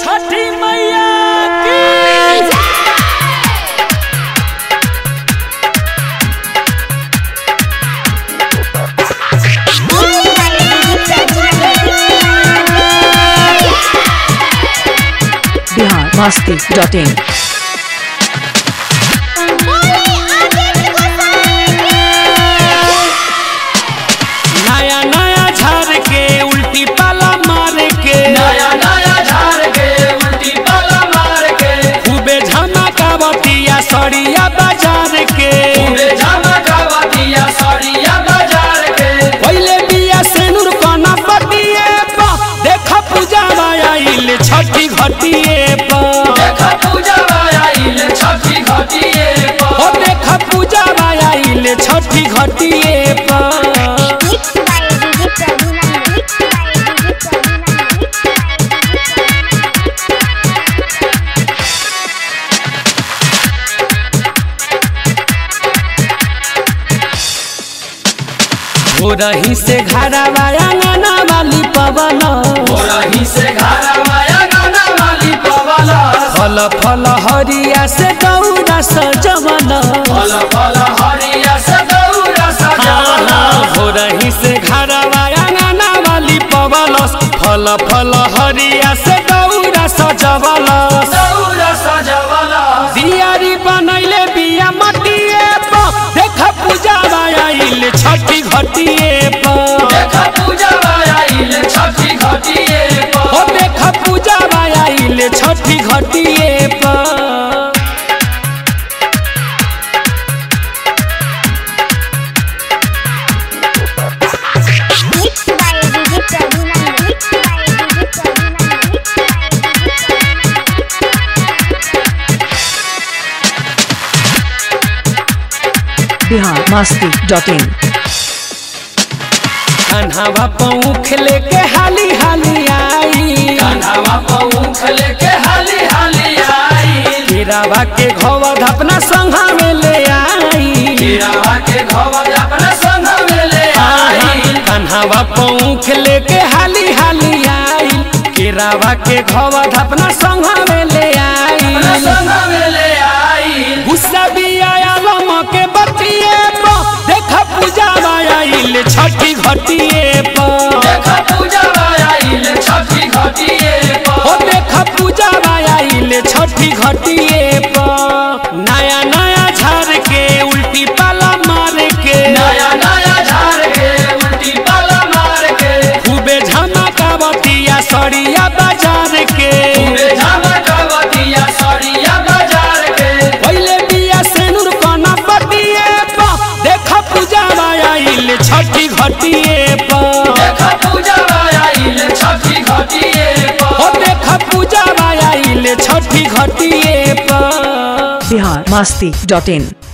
छठी मैया की बिहार मस्ती dot in नया नया झाड़ के उल्टी पाला मार के नया नया झाड़ के उल्टी पाला मार के खूबे झमकावतिया सड़िया बाजार के खूबे झमकावतिया सड़िया बाजार के पहले बिया सेनुर कना पटिए पा देख पूजा आइल छठी घटिए पा देख पूजा आइल छठी घटिए ओ पर देख पूजा आइल छठी घटिए पा हो रही से घरा वाया नाना वाली पवन रही से घरा माया गाना वाली पवाला फल फल हरिया से दौड़ा सजवन फल फल हरिया से दौरा सजावला हो रही से घरा वाया नाना वाली पवलस फल फल हरिया से दौड़ा सजवलस दौरा सजावला दियारी बनैले बिया मटिए प देख पूजा आइल छठी घटिए प देख पूजा आइल छठी घटिए ओ पर देख पूजा आइल छठी घटिए प बिहार मस्ती डॉट इन कन्हवा पौख लेके हाली हाली आई कान्हावा पौख लेके हाली हाली आई केरावा के घोवा अपना संघा में ले आई हीरावा के घवर अपना संग में ले आई कन्हवा पौख लेके हाली हाली आई केरावा के घोवा अपना संघा में ले अपना आई संग में ले आई गुस्सा भी आया लम के बतिए प देख पूजा आइल छठी घटिए प देख पूजा आइल छठी घटिए ओ पर देख पूजा आइल छठी घटिए प नया नया झाड़ के उल्टी पाला मार के नया नया झाड़ के उल्टी पाला मार के खूबे झमकावतिया सड़िया बाजार के पूरे झमकावतिया सड़िया बाजार के पहले बिया सेनुर कना पटिए प देख पूजा आइल छठी घटिए प देख पूजा आइल छठी घटिए ओ पर देख पूजा आइल छठी घटिए प बिहार मस्ती डॉट इन